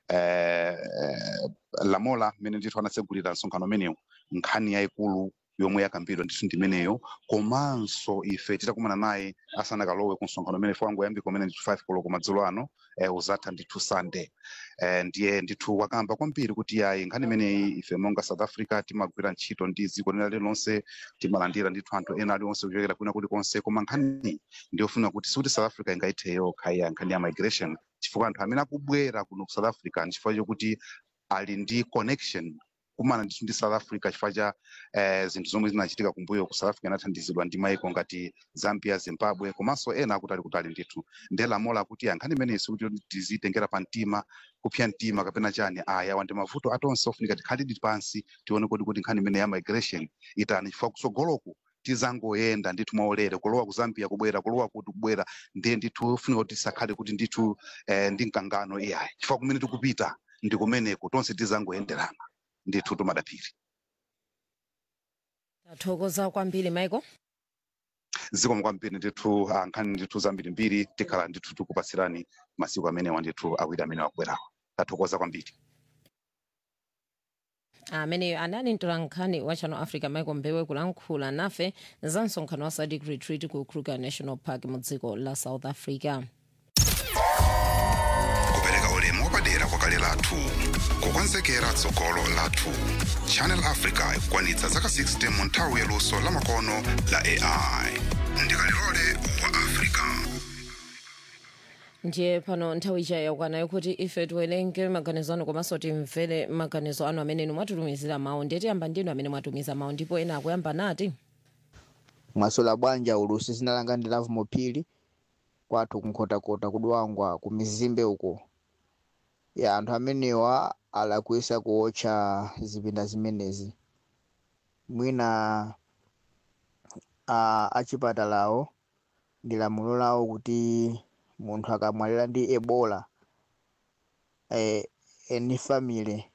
uh, lamola mmene ndithu anatsegulira msonkhano umenewu nkhani yayikulu yomwe yakambidwa ndithu ndimeneyo komanso ife titakumana naye asanakalowe ku msonkhano umene fo angoyambika umene ndithu 5 koloko madzulo ano eh, uzatha ndithu sunday eh, ndiye ndithu wakamba kwambiri kuti yayi nkhani imeneyi ife monga south africa timagwira ntchito ndi dziko lina lililonse timalandira ndithu anthu ena aliwonse kuchokera kwina kulikonse koma nkhani ndiyofuna kuti sikuti south africa ingaithe yokha ya nkhani ya migration chifukwa anthu amene akubwera kuno ku south africa nchifukwa chokuti ali ndi connection kumana ndithu ndi south africa chifukwa cha eh, zinthu zomwe zinachitika kumbuyo ku south africa inathandizidwa ndi maiko ngati zambia zimbabwe komanso ena akuti ali kutali ndithu ndiye lamola akuti ankhani imeneyi sikuti tizitengera pa mtima kupsya mtima kapena chani aya wandi mavuto atonse ofunika tikhalidi pansi tione kuti kuti nkhani imene ya migration itani chifukwa kusogoloku tizangoyenda ndithu mwaulere kulowa ku zambia kubwera kulowa kuti kubwera ndiye ndithu ofunika kuti tisakhale kuti ndithu eh, ndi mkangano iyayi chifukwa kumene tikupita ndi kumeneko tonse tizangoyenderana ndithu tumadapiri tathokoza kwambiri michael zikomo kwambiri ndithu ah, nkhani ndithu zambiri mbiri tikhala ndithu tikupatsirani masiku amenewa ndithu awiri amene akubwerawo tathokoza kwambiri ameneyo anali mtolankhani wa channel africa michael mbewe kulankhula nafe za msonkhano wa sadc retreat ku kruger national park mu dziko la south africa kupereka ulemu wapadera kwa kale lathu kukonzekera tsogolo lathu channel africa ikukwanitsa zaka 60 mu nthawi yaluso la makono la ai ndikalilole wa africa ndiye pano nthawi ija yakwana kuti ife tiwerenge maganizo anu komanso timvere maganizo anu amene inu mwatitumizira mawu ndiye tiyamba ndinu amene mwatumiza mawu ndipo ena akuyamba nati mwasola bwanja ulusi zina langa ndi lavu mopili kwathu kunkhotakota kudwangwa ku mizimbe uko ya anthu amenewa alakwisa kuotcha zipinda zimenezi mwina a achipatalawo ndi lamulo lawo kuti munthu akamwalira ndi ebola eh, eni family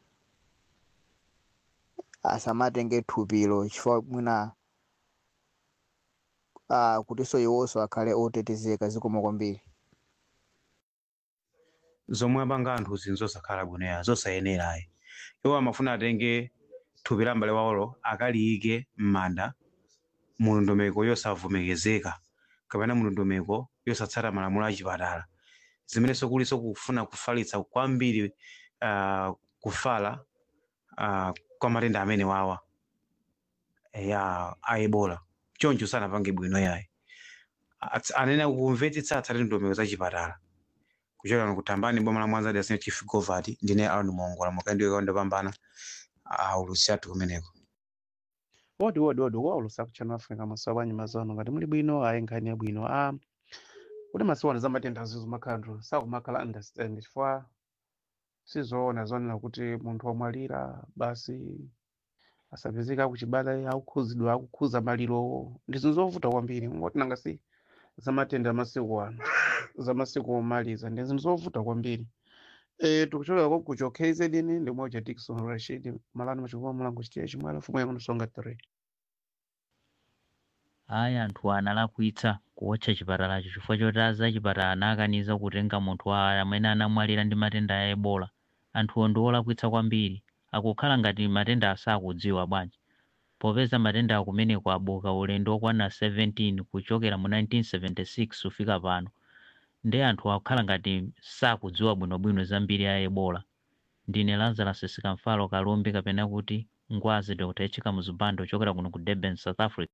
asamatenge thupilo chifukwa mwina ah, kutinso iwonso akhale otetezeka zikomo kwambiri zomwe apanga anthu zinthu zosakhala bwinoya zosayenerayi iwo amafuna atenge thupi la m'bale wawolo akaliyike m'manda mu ndondomeko yosavomerezeka kapena mu ndondomeko yosatsata malamulo a chipatala zimenenso kulinso kufuna kufalitsa kwambiri uh, kufala uh, kwa matenda amene wawa ya a ebola choncho sanapange bwino yayi Ats- anena kumvetsetsa atsate ndondomeko za chipatala kuchokera kutambani boma la mwanza dasine chief govati ndine aron mongola mukaendiwe kaundapambana aulusi athu kumeneko wodi wodi wodi waulusa ku channel africa maso abwanyi mazano ngati muli bwino ayi nkhani yabwino a kuti masiwana za matenda azizo makhandro sakumakhala understand chifukwa sizoona zonena kuti munthu wamwalira basi asapezeka kuchibala akukhuzidwa akukhuza malirowo ndi zinthu zovuta kwambiri ngoti nanga si za matenda amasiku ano za masiku omaliza ndi zinthu zovuta kwambiri e, tikuchokera kwa kucho KZN ndi moja Dickson Rashid malani machikuwa mulango chitiya chimwala fumu yangu nsonga 3 ayi anthu analakwitsa kuwotcha chipatalacho chifukwa choti aza chipatala anakaniza kutenga munthu wa amene anamwalira ndi matenda a ebola anthuwo ndi olakwitsa kwambiri akukhala ngati matenda asakudziwa bwanji popeza matenda akumeneko abuka ulendo okwana 17 kuchokera mu 1976 kufika pano ndi anthu akukhala ngati sakudziwa bwinobwino zambiri ya ebola ndine lazarus sikamfalo kalumbi kapena kuti ngwazi dr echika muzubando ochokera kuno ku durban south africa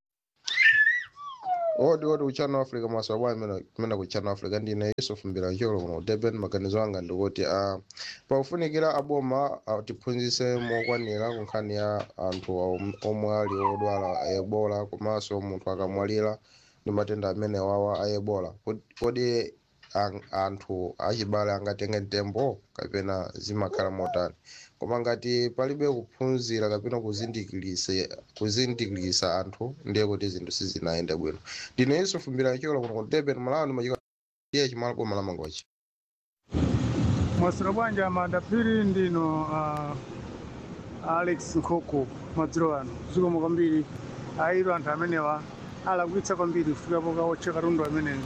odi odi kuchano africa maswabwa imene kumene kuchano africa ndine yusuf mbilancholo kuno ku durban maganizo anga ndikuti uh, pakufunikira aboma uh, tiphunzitse mokwanira ku nkhani ya anthu om- omwe ali odwala a ebola komanso munthu akamwalira ndi matenda amene wawa a ebola Kodi- kodi an- anthu achibale angatenge mtembo kapena zimakhala motani koma ngati palibe kuphunzira kapena kuzindikilisa kuzindikilisa anthu ndiye kuti zinthu sizinayende bwino ndine yusuf mbilancholo kuno ku durban malawi ndimachika iye chimala boma la mangochi mwasira bwanji amadapiri ndino uh, alex nkoko madzulo ano zikomo kwambiri airo anthu amenewa alakwitsa kwambiri kufikapo kaotcha katundu ameneyo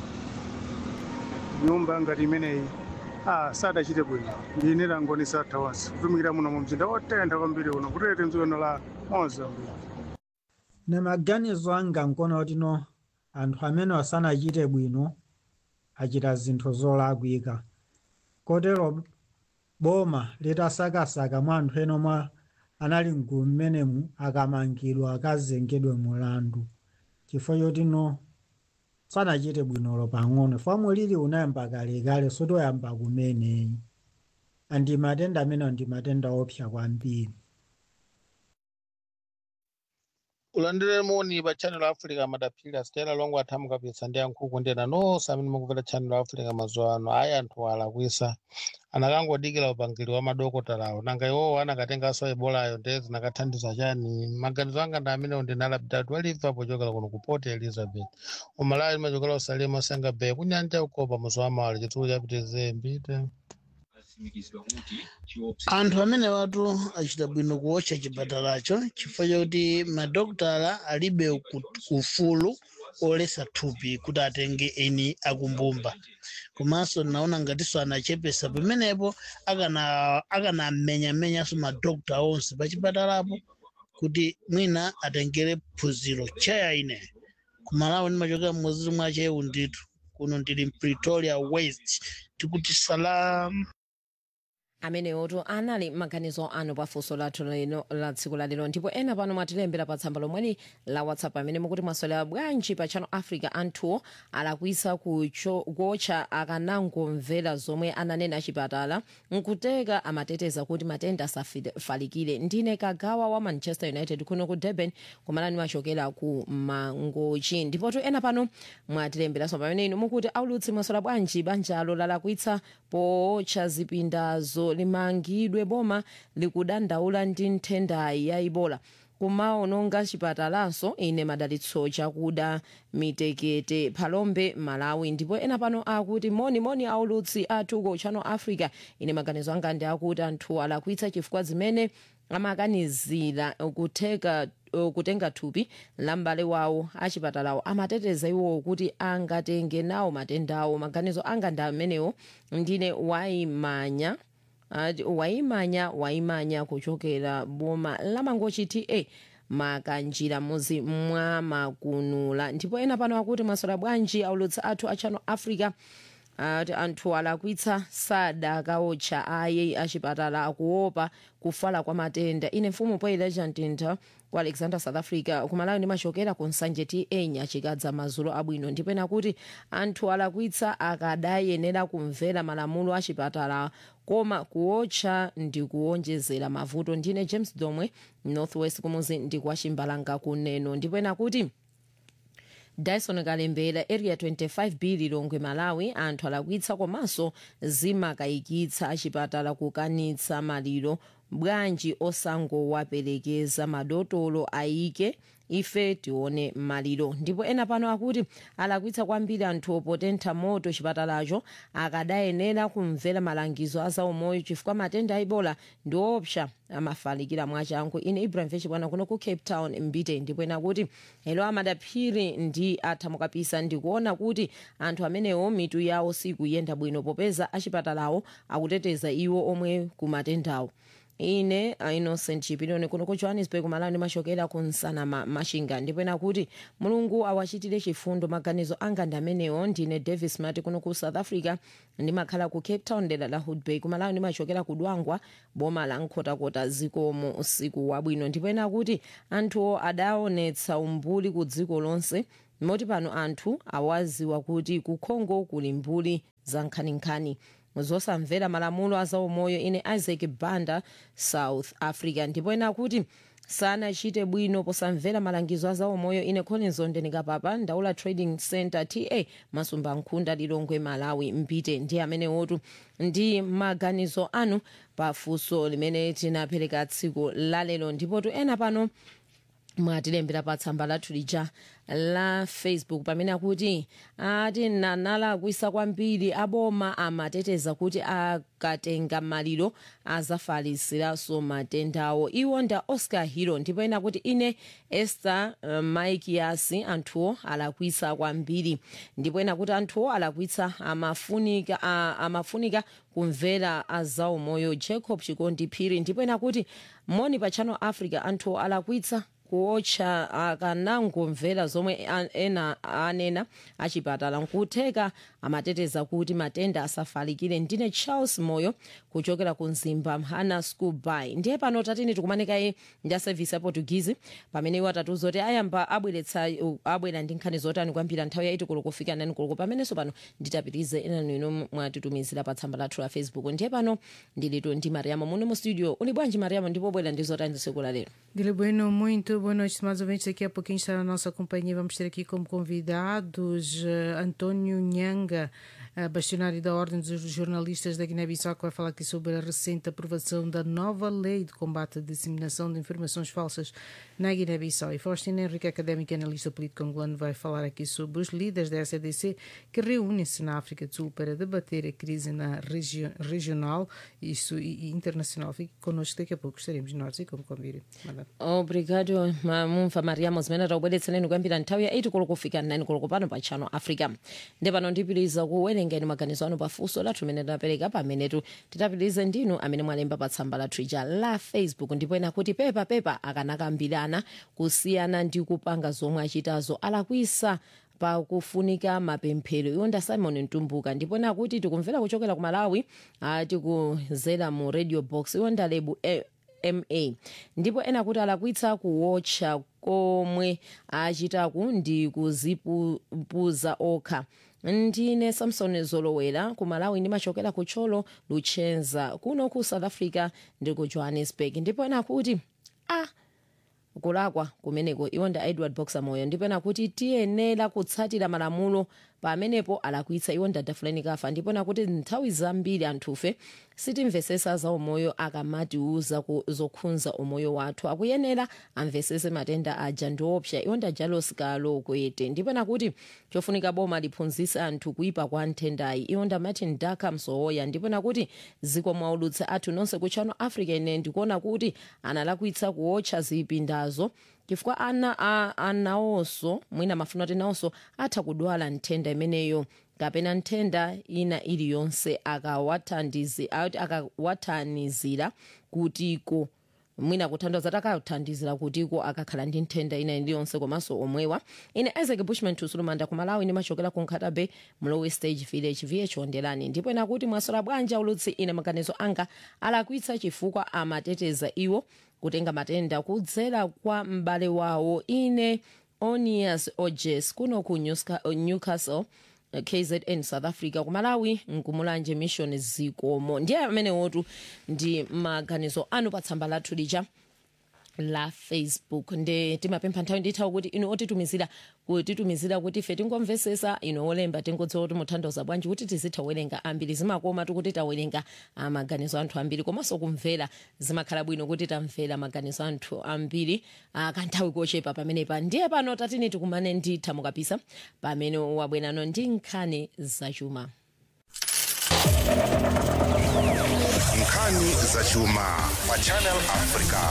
nyumba ngati imeneyi ah, sadachite bwino ndine langoni satha onse kutumikira muno mu mzinda wotentha kwambiri uno kutete mdzikono la mozambique ne maganizo anga nkono otino anthu amene asanachite bwino achita zinthu zolakwika kotero boma litasakasaka mwa anthu ena omwe anali mgulu mmenemu akamangidwa akazengedwe mulandu chifukwa chotino sanachite bwinolo pang'ono fomwe lili unayamba kalekale sotoyamba kumeneyi andi matenda amenewo ndi matenda opsa kwambiri ulandire moni pa channel africa madaphiri asitera longo athamu kapisa ndi yankhuku ndena nonse amene mukumvera channel africa mazuwa ano ayi anthu alakwisa anakangodikira upangiri wa madokotalawo nanga iwowo anakatenganso ebolayo ndiye zinakathandiza chani maganizo anga ndi amenewo ndinalapitatu aliva pochokera kuno ku port elizabeth umalawi limachokera usalima senga bay kunyanja ukopa muzuwa mawali chitsulo chapitize mbite anthu amene watu achita bwino kuwotcha chipatalacho chifukwa chakuti madokotala alibe ku- ufulu olesa thupi kuti atenge eni akumbumba komanso naona ngatinso anachepesa pamenepo akana akanamenyamenyanso madokota onse pa chipatalapo kuti mwina atengere phunziro chaya ine kumalawi ndimachokera mmodzi mwa chewu ndithu kuno ndili pretoria west tikuti salam amenewotu anali maganizo anu pafunso lathu lino la tsiku la lero ndipo ena pano mwatilembera pa tsamba lomweli la whatsapp amene mukuti mwaswera bwanji pa channel africa anthuwo alakwisa kucho- kuotcha akanangomvera zomwe ananena achipatala nkuteka amateteza kuti matenda asafalikire ndine kagawa wa manchester united kuno ku durban kumalani machokera ku mangochi ndipotu ena pano mwatilemberanso pamene inu mukuti aulutsi mwaswera bwanji banjalo lalakwitsa pootcha zipindazo limangidwe boma likudandaula ndi nthendayi ya ibola kumaononga chipatalanso ine madalitso chakuda mitekete phalombe malawi ndipo ena pano akuti moni moni aulutsi athu ku channel africa ine maganizo anga ndi akuti anthu alakwitsa chifukwa zimene amakanizira kutheka kutenga thupi la m'bale wawo achipatalawo amateteza iwo kuti angatenge nawo matendawo maganizo anga ndi amenewo ndine waimanya ati waimanya waimanya kuchokera boma lamangochi ta makanjira muzi mwa makunula ndipo ena pano akuti mwaswera bwanji aulutsi athu a channel africa ati anthu alakwitsa sadakaotcha aye achipatala akuopa kufala kwa matenda ine mfumu poileja mtintha ku alexander south africa kumalawi ndimachokera ku nsanje ta nyachikadza madzulo abwino ndipo ena kuti anthu alakwitsa akadayenera kumvera malamulo achipatala koma kuotcha ndi kuonjezera mavuto ndine james domwe northwest kumuzi ndi kwa chimbalanga kuneno ndipo ena kuti dyson kalembera area 25 b lilongwe malawi anthu alakwitsa komanso zimakayikitsa achipatala kukanitsa maliro bwanji osangowaperekeza madotolo ayike ife tione maliro ndipo ena pano akuti alakwitsa kwambiri anthu opotentha moto chipatalacho akadayenera kumvera malangizo a zaumoyo chifukwa matenda a ibola ndi opsa amafalikira mwachangu ine ibrahim vechibwana kuno ku cape town mbite ndipo ena kuti elo amadaphiri ndi athamukapisa ndikuona kuti anthu amenewo mitu yawo sikuyenda bwino popeza achipatalawo akuteteza iwo omwe kumatendawo ine uh, innocent chipiloni kuno ku johannesburg malani machokera ku nsana ma, mashinga ndipo ena kuti mulungu awachitire chifundo maganizo anga ndi amenewo ndine davis mati kuno ku south africa ndimakhala ku cape town dera la hoodbay kumalawi ndimachokera ku dwangwa boma la nkhotakota zikomo usiku wabwino ndipo ena kuti anthuwo adaonetsa umbuli ku dziko lonse moti pano anthu awaziwa kuti ku congo kuli mbuli za nkhaninkhani zosamvera malamulo azaumoyo ine isaac banda south africa ndipo ena kuti sanachite bwino posamvera malangizo azaumoyo ine collins ondenikapapa ndaula trading center ta masumba nkhunda lilongwe malawi mpite ndi amene wotu ndi maganizo anu pafunso limene tinapereka tsiku lalero ndipotu ena pano mwatilembera pa tsamba lathu lija la facebook pamene akuti ati nanalakwisa kwambiri aboma amateteza kuti akatenga maliro azafalisiranso matendawo iwo nda oscar hero ndipo ena kuti ine esther uh, mike yasi anthuwo alakwisa kwambiri ndipo ena kuti anthuwo alakwitsa amafunika, uh, amafunika kumvera azaumoyo jacob chikondi phiri ndipo ena kuti moni pa channel africa anthuwo alakwitsa kuotcha akanangomvera zomwe ena anena achipatala nkutheka amateteza kuti matenda asafalikire ndine charles moyo kuchokera ku mzimba hana school by ndiye pano tatini tikumanikaye ndi aservice aportugizi pamene iwo atatiuza kuti ayamba abweretsa abwera ndi nkhani zotani kwambiri nthawi yaiti kulo kufika nani kulo pamenenso pano nditapitize enanu ino mwatitumizira pa tsamba lathu la facebook ndiye pano ndilitu ndi mariamo muno mu studio uli bwanji mariamo ndipo bwera ndi zotani tsiku la lero Dile bueno, muito boa noite, estimados ouvintes. Daqui a pouquinho está na nossa companhia. Vamos ter aqui como convidados uh, António Nhanga, uh, bastionário da Ordem dos Jornalistas da Guiné-Bissau, que vai falar aqui sobre a recente aprovação da nova lei de combate à disseminação de informações falsas na Guiné-Bissau. E Faustina Henrique, académico e analista político angolano, vai falar aqui sobre os líderes da SADC que reúnem-se na África do Sul para debater a crise na regi regional isso, e, e internacional. Fique connosco, daqui a pouco estaremos nós e como convite. obrigado mumva mariamo zimene takubweretsereni kuyambira nthawi ya 8 koloko kufika 9 koloko pano pa channel africa ndi pano ndipitiriza kuwerengeni maganizo anu pafunso lathu limene tinapereka pamenetu titapitirize ndinu amene mwalemba pa tsamba lathu ija la facebook ndipo ena kuti pepa pepa akanakambirana kusiyana ndi kupanga zomwe achitazo alakwisa pakufunika mapemphero iwonda simon mtumbuka ndipo ena kuti tikumvera kuchokera ku malawi tikuzera mu radio box iwonda lebu eh, ma ndipo ena kuti alakwitsa kuwotcha komwe achitaku ndi kuzipuza okha ndine samson zolowera ku malawi ndimachokera ku tcholo luchenza kuno ku south africa ndi ku johannesburg ndipo ena kuti ah kulakwa kumeneko iwonda edward boxer moyo ndipo ena kuti tiyenera kutsatira malamulo pamenepo alakwitsa iwonda dafulani kafa ndipo nakuti nthawi zambiri anthufe sitimvesesa za umoyo akamatiuza zokhudza umoyo wathu akuyenera amvesese matenda aja ndiopsa iwonda jalos kalo kwete ndipo nakuti chofunika boma liphunzitse anthu kuipa kwa nthendayi iwonda martin daka msowoya ndipo nakuti ziko mwaulutsa athu nonse ku channel africa ine ndikuona kuti analakwitsa kuotcha zipindazo chifukwa ana a- anawonso mwina mafuna kuti nawonso atha kudwala nthenda imeneyo kapena nthenda ina iliyonse akawathandizi- ati akawathandizira kutiko mwina kuthandiza kuti akathandizira kutiko akakhala ndi nthenda ina iliyonse komanso omwewa ine isaac bushman tusulumanda ku malawi ndimachokera ku nkhatabe mlowe stage village vh ondelani ndipo ena kuti mwasola bwanji ulutsi ine maganizo anga alakwitsa chifukwa amateteza iwo kutenga matenda kudzera kwa m'bale wawo ine onias ojes kuno ku Newsca- newcastle eh, kzn south africa ku malawi nkumulanje mission zikomo ndiye amene wotu ndi maganizo anu pa tsamba lathu lija la facebook nde timapempha nthawi ndithawi kuti inu otitumizira kutitumizira kuti ife tingomvesesa ino olemba tingodziwa kuti muthandiza bwanji kuti tizitha kuwerenga ambiri zimakoma tikuti tawerenga ah, maganizo anthu ambiri komanso kumvera zimakhala bwino kuti tamvera maganizo anthu ambiri ah, kanthawi kochepa pamenepa ndiye pano tatini tikumane nditha mukapisa pamene wabwerano ndi nkhani zachuma nkhani zachuma pa channel africa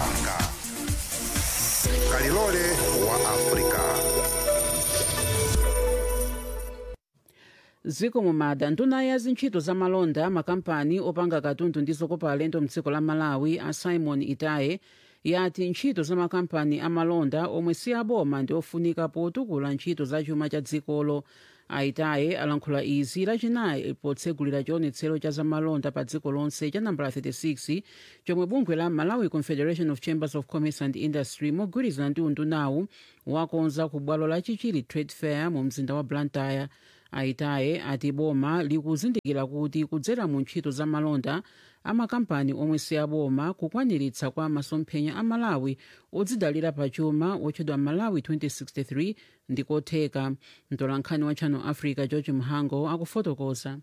kalilole wa africa ziko mumada nduna ya zintchito za malonda makampani opanga katundu ndi zokopa alendo mdziko la malawi a simon itaye yati ntchito za makampani amalonda omwe si aboma ndi ofunika potukula ntchito za chuma cha dzikolo aitaye alankhula izi lachinayi potsegulira chionetsero cha zamalonda pa dziko lonse cha nambala 36 chomwe bungwe la malawi confederation of chambers of commerce and industry mogwirizana ndi undunawu wakonza ku bwalo la chichiri trade fair mu mzinda wa blantyre aitaye ati boma likuzindikira kuti kudzera mu ntchito za malonda amakampani omwe si aboma kukwaniritsa kwa masomphenya a malawi odzidalira pachuma otchedwa malawi 2063 ndikotheka mtolankhani wa channel africa george mhango akufotokoza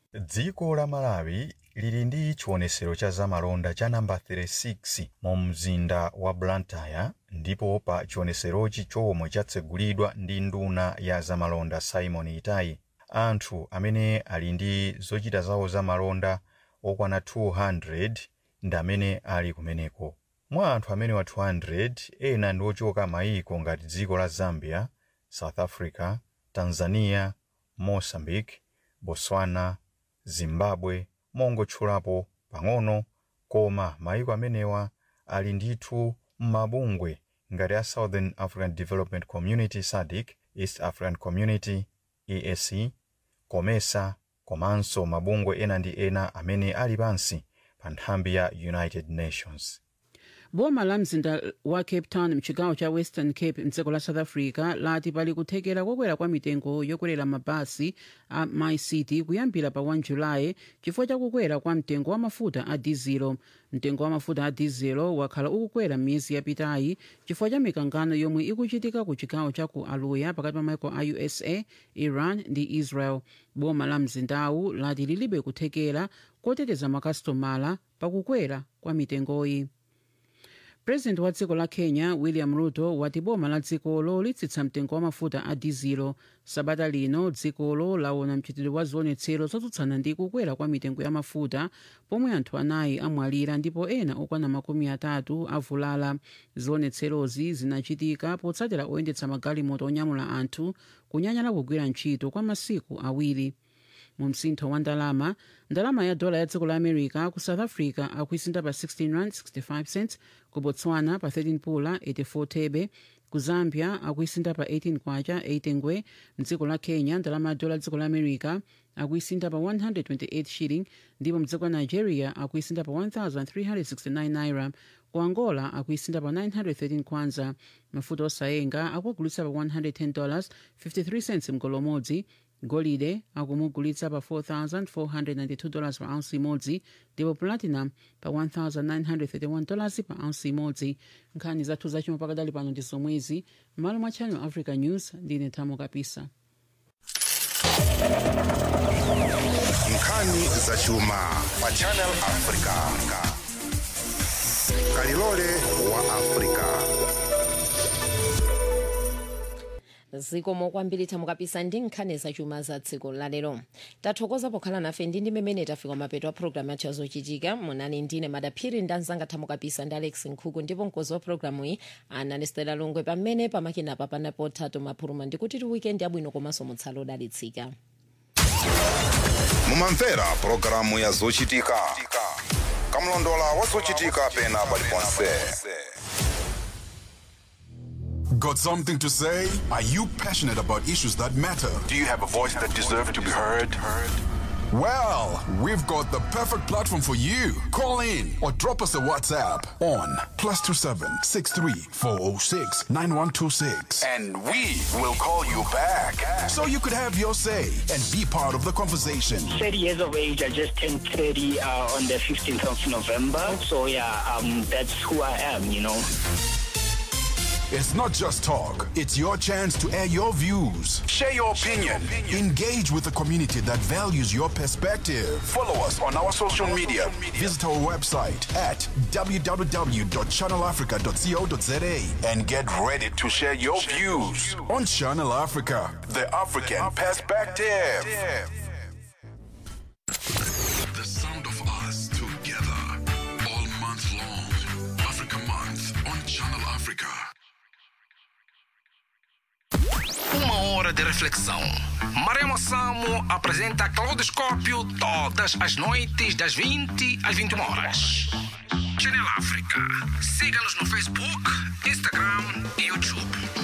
dziko la malawi lili ndi chionesero cha zamalonda cha namba 36 mu mzinda wa blantyre ndipo pa chioneserochi chomwe chatsegulidwa ndi nduna ya zamalonda simon itayi anthu amene ali ndi zochita zawo zamalonda okwana 200 ndi amene ali kumeneko mwa anthu amene wa 200 ena ndi ochoka mayiko ngati dziko la zambia south africa tanzania mozambique botswana zimbabwe mongotchulapo pang'ono koma mayiko amenewa ali ndithu m'mabungwe ngati a southern african development community sadc east african community eac comesa komanso mabungwe ena ndi ena amene ali pansi pa nthambi ya united nations boma la mzinda wa cape town mchigawo cha western cape mdziko la south africa lati pali kuthekera kokwera kwa mitengo yokwerera mabasi a mycity kuyambira pa 1 julayi chifukwa chakukwera kwa mtengo wa mafuta a dizelo mtengo wa mafuta a dizelo wakhala ukukwera m'miyezi yapitayi chifukwa cha mikangano yomwe ikuchitika ku chigawo cha ku aluya pakati pa maiko a usa iran ndi israel boma la mzindawu lati lilibe kuthekera koteteza makasitomala pakukwera kwa mitengoyi purezidenti wa dziko la kenya william ruto wati boma la dzikolo litsitsa mtengo wa mafuta a dizelo sabata lino dzikolo laona mchitidwe wa zionetsero zotsutsana ndi kukwera kwa mitengo ya mafuta pomwe anthu anayi amwalira ndipo ena okwana makumi atatu avulala zionetserozi zinachitika potsatira oyendetsa magalimoto onyamula anthu kunyanyala kugwira ntchito kwa masiku awiri mu msintho wa ndalama ndalama ya dola ya dziko la america ku south africa akuisinda pa 16 rand 65 cents ku botswana pa 13 pula 84 thebe ku zambia akuisinda pa 18 kwacha 8 ngwe mdziko la kenya ndalama ya dola ya dziko la america akuisinda pa 128 shilling ndipo mdziko la nigeria akuisinda pa 1369 naira ku angola akuisinda pa 913 kwanza mafuta osayenga akuagulitsa pa 110 dollars 53 cents mgolo umodzi golide akumugulitsa pa 4492 dollars pa ounce imodzi ndipo platinum pa 1931 dollars pa ounce imodzi nkhani zathu zachuma pakadali pano ndi zomwezi m'malo mwa channel africa news ndine thamo kapisa nkhani zachuma pa channel africa kalilole wa africa zikomo kwambiri thamo kapisa ndi nkhani zachuma za dziko lalero tathokoza pokhala nafe ndi ndi mmene tafika mapeto a programu yathu yazochitika munali ndine madaphiri ndi anzanga thamo kapisa ndi alex nkhuku ndipo mkozi wa programu iyi anali stela longwe pamene pamakinapa panapo thato maphuluma ndikuti ti weekend yabwino komanso mutsala odalitsika mumamvera pulogalamu ya zochitika kamlondola wa zochitika pena paliponse Got something to say? Are you passionate about issues that matter? Do you have a voice that deserves to be heard? Well, we've got the perfect platform for you. Call in or drop us a WhatsApp on plus two seven six three four zero six nine one two six, And we will call you back. so you could have your say and be part of the conversation. 30 years of age. I just turned 30 uh, on the 15th of November. So yeah, um, that's who I am, you know. It's not just talk, it's your chance to air your views. Share your opinion. Engage with the community that values your perspective. Follow us on our social media. Visit our website at www.channelafrica.co.za And get ready to share your views on Channel Africa. The African perspective. The sound of us together all month long. Africa Month on Channel Africa. Uma hora de reflexão. Maremo Samo apresenta Claudoscópio todas as noites, das 20 às 21 horas. Channel África. Siga-nos no Facebook, Instagram e YouTube.